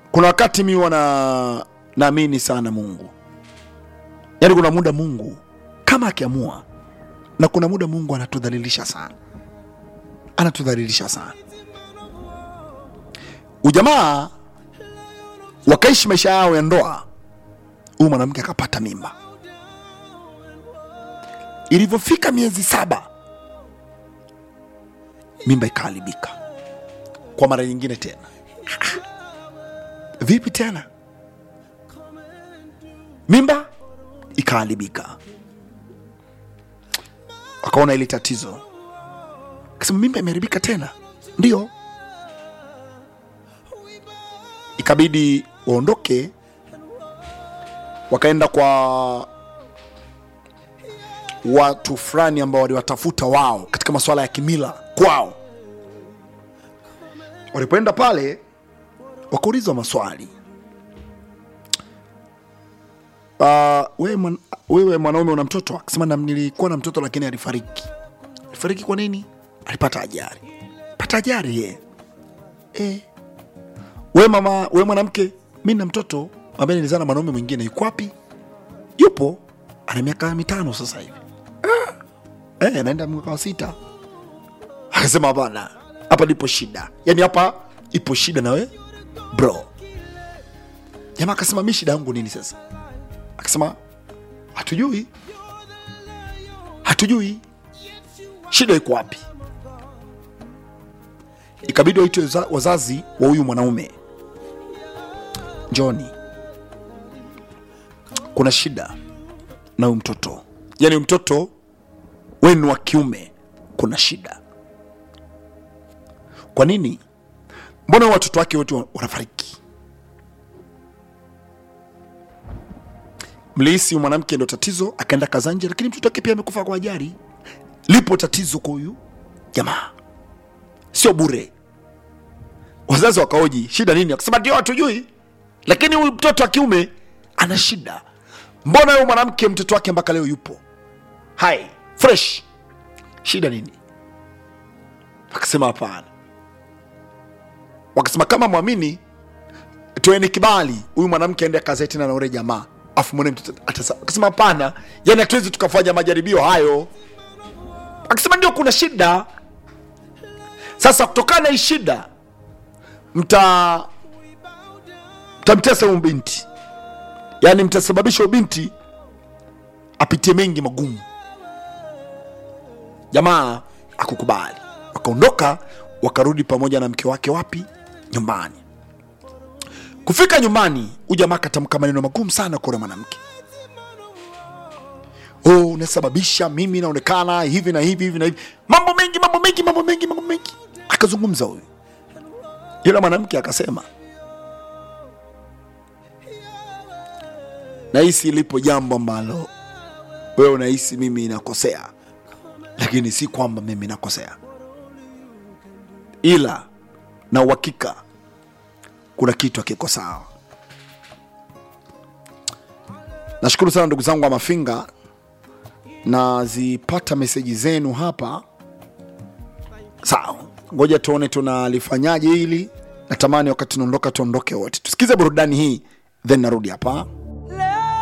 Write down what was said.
kuna wakati mi wana naamini sana mungu yaani kuna muda mungu kama akiamua na kuna muda mungu anatudhalilisha sana anatudhalilisha sana ujamaa wakaishi maisha yao ya ndoa huyu mwanamke akapata mimba ilivyofika miezi saba mimba ikaharibika kwa mara nyingine tena vipi tena mimba ikaharibika wakaona ili tatizo akasema mimba imeharibika tena ndio ikabidi waondoke wakaenda kwa watu fulani ambao waliwatafuta wao katika masuala ya kimila kwao walipoenda pale wakaulizwa maswali uh, wewe, mwan, wewe mwanaume una mtoto akasema "Nam- nilikuwa na mtoto lakini alifariki alifariki kwa nini alipata ajali pata ajali ye e. we mama we mwanamke mi na mtoto ambaye nilizaa na mwanaume mwingine yuko wapi yupo ana miaka mitano sasa hivi ah. e, naenda mwaka wa sita akasema hapana hapa ndipo shida yaani hapa ipo shida nawe bro jamaa akasema mi shida yangu nini sasa akasema hatujui hatujui shida iko wapi ikabidi waitwe waza- wazazi wa huyu mwanaume njoni kuna shida na huyu mtoto yaani huyu mtoto wenu wa kiume kuna shida kwa nini mbona watoto wake wote wa- wanafariki mlihisi huyu mwanamke ndo tatizo akaenda kazanje lakini mtoto wake pia amekufa kwa ajali lipo tatizo kwa huyu jamaa sio bure wazazi wakaoji shida nini akasema ndio hatujui lakini huyu mtoto wa kiume ana shida mbona huyu mwanamke mtoto wake mpaka leo yupo hai fresh shida nini akasema hapana wakasema kama mwamini toeni kibali huyu mwanamke aende akazae tena na ule jamaa afu mwone mtoto atasa akasema hapana yani hatuwezi tukafanya majaribio hayo akasema ndio kuna shida sasa kutokana na hii shida mta mtamtesa huyu binti yaani mtasababisha huyu binti apitie mengi magumu jamaa akukubali wakaondoka wakarudi pamoja na mke wake wapi nyumbani kufika nyumbani huyu jamaa akatamka maneno magumu sana kwa yule mwanamke oh, unasababisha mimi naonekana hivi na hivi hivi na hivi mambo mengi mambo mengi mambo mengi mambo mengi akazungumza huyu yule mwanamke akasema nahisi lipo jambo ambalo wewe unahisi mimi nakosea lakini si kwamba mimi nakosea ila na uhakika kuna kitu hakiko sawa nashukuru sana ndugu zangu wa mafinga nazipata meseji zenu hapa sawa ngoja tuone tunalifanyaje hili natamani wakati tunaondoka tuondoke wote tusikize burudani hii then narudi hapa